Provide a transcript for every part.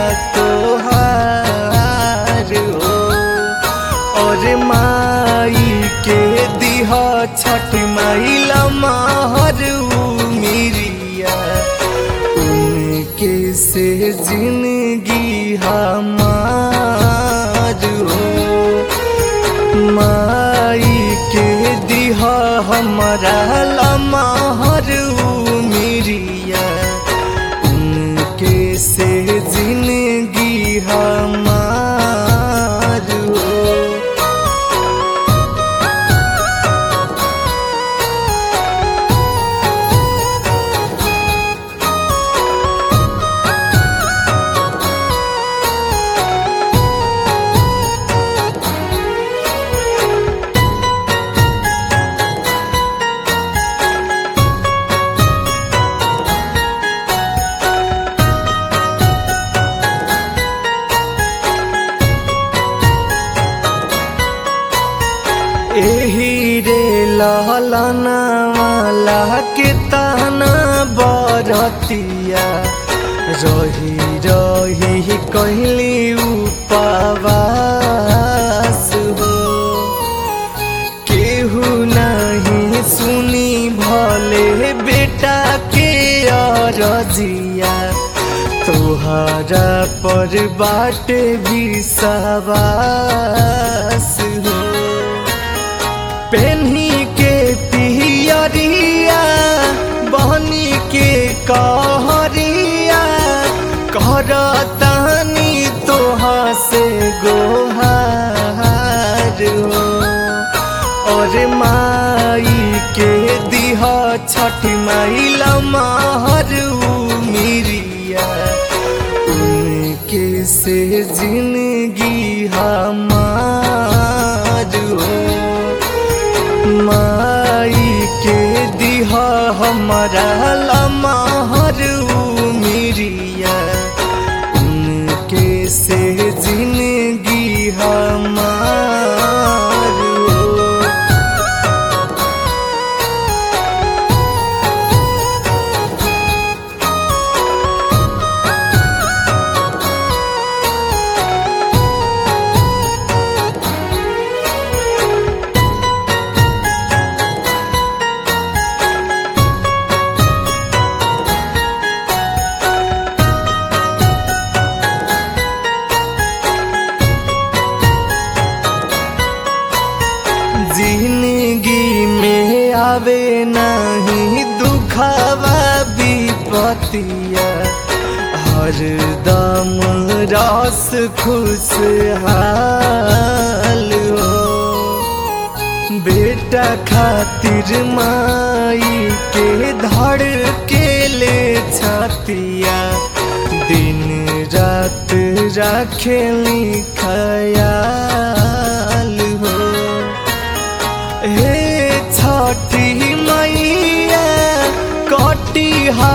तोहार हो और माई के दिह छठ माइला महर मिरिया उनके से जिंदगी हमार हो माई के दिह हमारा लमहर मिरिया उनके से जिंदगी हमार हो एही रे लहलना वाला के ताना बरतिया रही रही कहली उपवास हो केहू नहीं सुनी भले बेटा के अरजिया तोहरा पर बाटे भी सवास हो पेन्ही के पियरिया बहनी के कहरिया करतानी तोहा से गोहार हो और माई के दिह छठ माइला महर मिरिया उनके से जिंदगी हमार हो माई के दिह हमारा लमहर मिरिया उनके से जिंदगी हमार हो जिंदगी में आवे नहीं दुखावा विपतिया हर दम रस खुशहाल हो बेटा खातिर माई के धड़ के ले छातिया दिन रात राखेली खयाल हो हे छठी मैया कटी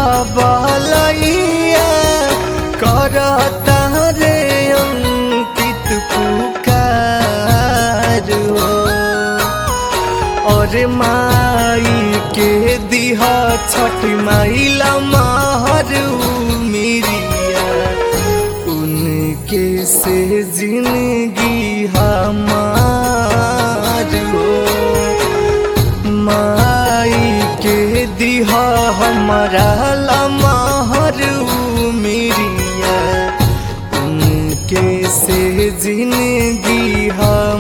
हबलैया करता रे अंकित पुकार हो और माई के दिह छठ माइला महर मिरिया उनके से जिंदगी हमार हो माई के दिह हमारा लमहर मिरिया उनके से जिंदगी हा